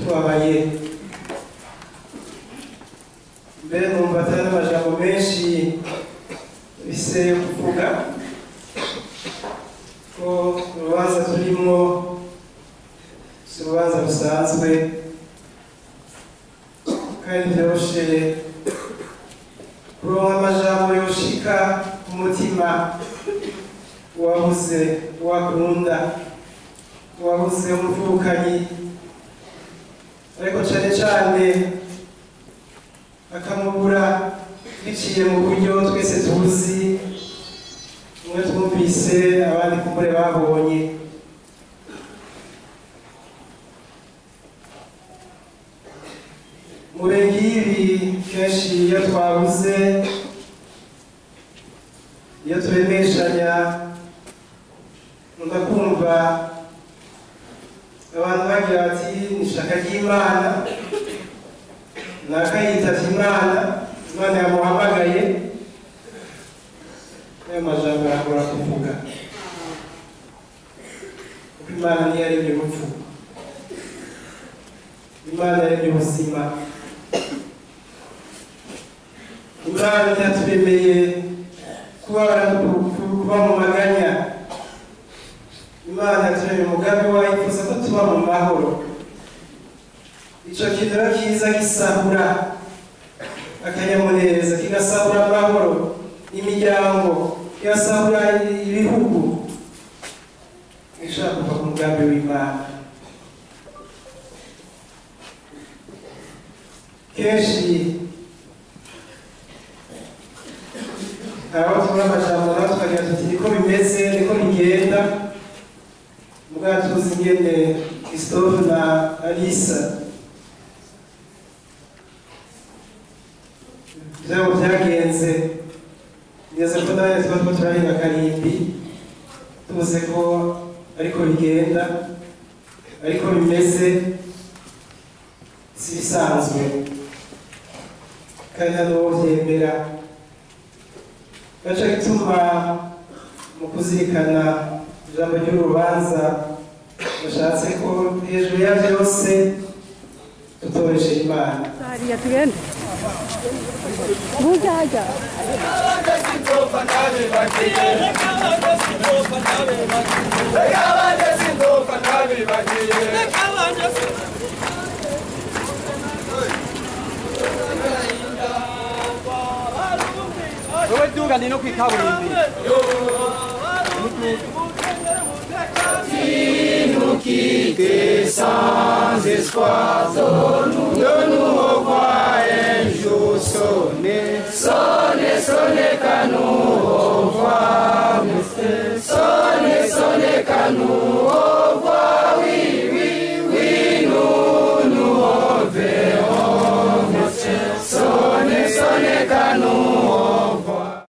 tubabaye mbere numva atari n'amajambo menshi bise yo kuvuga ko urubanza turimo si urubanza rusanzwe kandi byoroshe kuronka amajambo yoshika ku mutima uwabuze uwakunda uwabuze umuvukanyi ariko cane cane akamubura biciye mu buryo twese tuzi umwe twumvise abandi kumbure babonye mure nk'ibi kenshi iyo twabuze iyo turemeshanya nkunda kumva abantu bagira bati ni ishaka ry'imana nakayitavye imana imana yamuhamagaye ayo majambo aragora kuvuga kuko imana niyo yaremye urupfu imana yaremye ubuzima imana ntiyaturemeye kubabara kuba mu maganya imana yaturemye umugambi wayo ifuza ko tuba mu mahoro ico kintu rero kiza gisahura akanyamuneza kigasahura amahoro imiryango kigasahura ibihugu bishobora kuva ku mugambi w'imana kenshi aho tubona amajambo naho tukagira tuti niko bimeze niko bigenda mugabo tuzi ingene christophe na alisa vyabo vyagenze ngeze ko nawe tuba two turahinga karimbi tuzi ko ariko bigenda ariko bimeze si bisanzwe kandi nta n'uwo vyemera gaca gituma mu kuzirikana ijambo ry'urubanza bashatse ko hejuru ya vyose tutoresha imana hariya tugende bujyaja wowe duga ni no kwikaburimbi sans espoir, donne-nous